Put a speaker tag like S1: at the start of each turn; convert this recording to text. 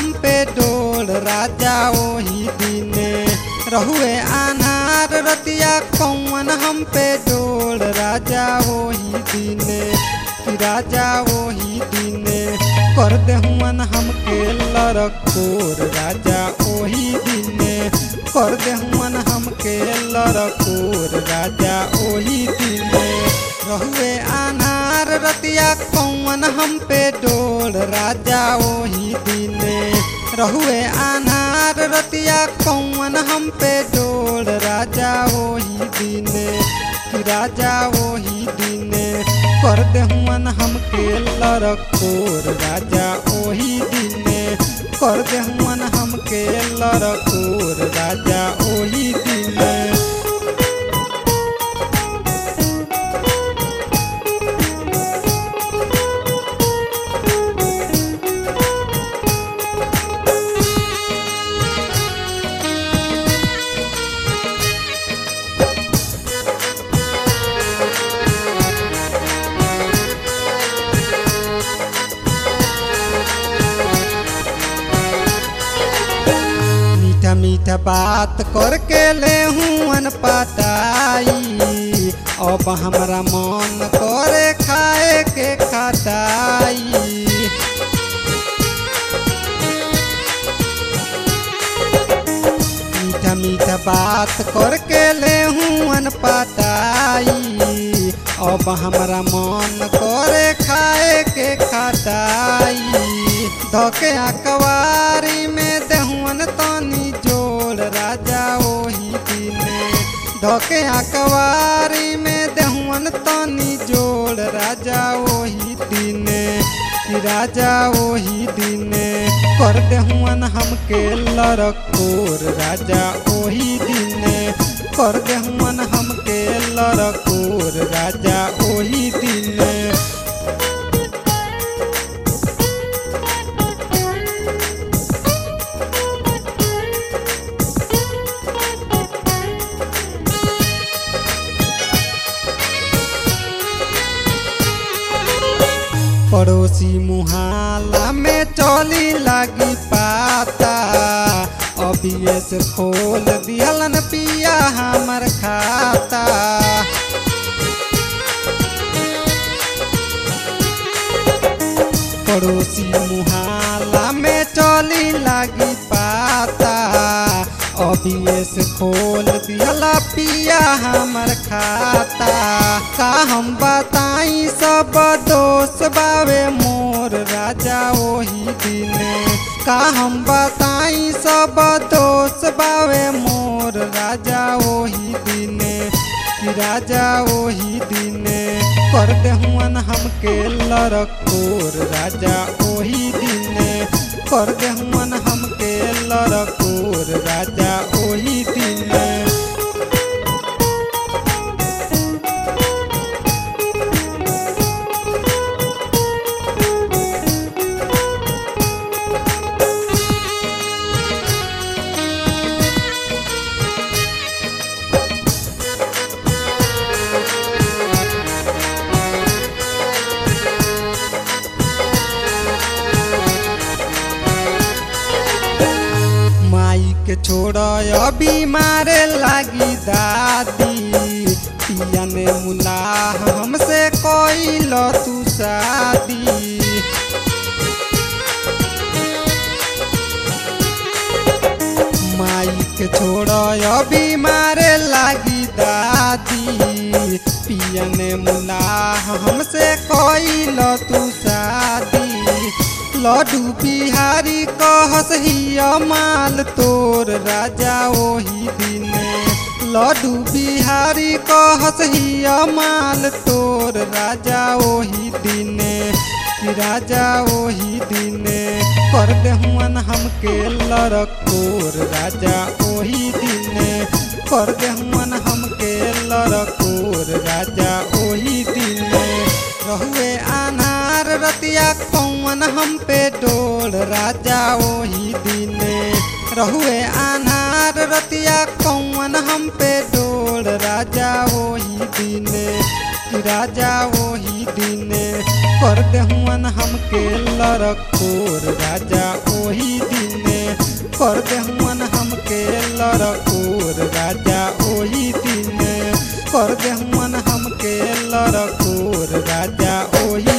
S1: हम पे डोल राजा ओही दिने रहुए अनार रतिया कौन हम पे डोल राजा ओही दिने कि राजा ओही दिने कर देहुअन हमके लड़कोर राजा ओही दिने कर देहुअन हमके लड़कोर राजा ओही दिने रहुए अनार रतिया कौन हम पे डोल राजा ओही दिने रहुए अनार रतिया कौन हम पे डोल राजा ओही दिने कि राजा ओही दिने कर देहुअन हमके लड़कोर राजा ओही दिने कर देहुअन हमके लड़कोर राजा ओही दिने मीठा मीठा बात करके ले हूँ पटाई अब हमरा मन करे खाए के खटाई मीठा मीठा बात करके ले हूँ पटाई अब हमरा मन करे खाए के खटाई धोके अकवारी में देहुअन तनी जोड़ राजा ओही दिने धोके अकवारी में देहुअन तनी जोड़ राजा ओही दिने कि राजा ओही दिने कर देहुअन हमके लड़कोर राजा ओही दिने कर देहुअन हमके लड़कोर राजा ओही दिने पड़ोसी मुहाला में चली लगी पाता अभी से खोल दिहलन पिया हमर खाता पड़ोसी मुहाला में चली लगी पाता अभी से खोल दिहला पिया हमर खाता का हम बताई सब दोस्त बावे मोर राजा ओही दिने का हम बताई सब दोस्त बावे मोर राजा ओही दिने कि राजा ओही दिने कर देहुअन हमके लड़कोर राजा ओही दिने कर देहुअन हमके लड़कोर राजा ओही दिने माई के छोड़ अभी मारे लागी दादी पिया ने मुलाह हमसे कोई तू शादी माई के छोड़ अभी मारे लागी दादी पिया ने मुलाह हमसे कोई तू शादी लड्डू बिहारी कहस हिया माल तोर राजा ओही दिने लड्डू बिहारी कहस हिया माल तोर राजा ओही दिने कि राजा ओही दिने कर देहुअन हमके लड़कोर राजा ओही दिने कर देहुअन हमके लड़कोर राजा ओही दिने रहुए अनार रतिया कौन हम पे डोल राजा ओही दिने रहुए अनार रतिया कौन हम पे डोल राजा ओही दिने कि राजा ओही दिने कर देहुअन हमके लड़कोर राजा ओही दिने कर देहुअन हमके लड़कोर राजा ओही दिने कर देहुअन हमके लड़कोर राजा ओही